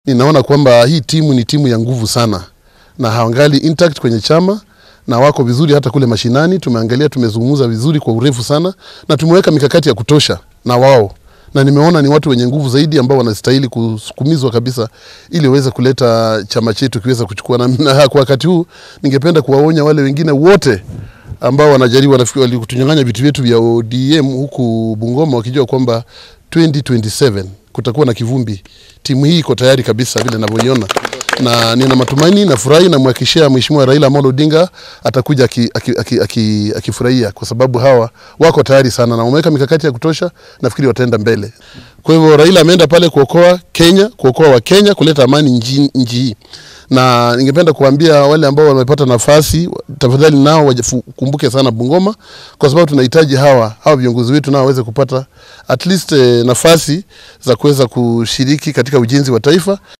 Ninaona kwamba hii timu ni timu ya nguvu sana na hawangali intact kwenye chama na wako vizuri hata kule mashinani. Tumeangalia, tumezungumza vizuri kwa urefu sana na tumeweka mikakati ya kutosha na wao, na nimeona ni watu wenye nguvu zaidi ambao wanastahili kusukumizwa kabisa ili waweze kuleta chama chetu kiweza kuchukua. Na, na kwa wakati huu ningependa kuwaonya wale wengine wote ambao wanajaribu wanafikiri walikutunyang'anya vitu vyetu vya ODM huku Bungoma wakijua kwamba 2027 kutakuwa na kivumbi. Timu hii iko tayari kabisa vile ninavyoiona, na nina matumaini na furahi na mwakishia Mheshimiwa Raila Amolo Odinga atakuja akifurahia aki, aki, aki, aki kwa sababu hawa wako tayari sana na wameweka mikakati ya kutosha, nafikiri wataenda mbele. Kwa hivyo Raila ameenda pale kuokoa Kenya, kuokoa wa Kenya, kuleta amani nchi nchi hii na ningependa kuambia wale ambao wamepata nafasi, tafadhali nao wakumbuke sana Bungoma, kwa sababu tunahitaji hawa hawa viongozi wetu nao waweze kupata at least eh, nafasi za kuweza kushiriki katika ujenzi wa taifa.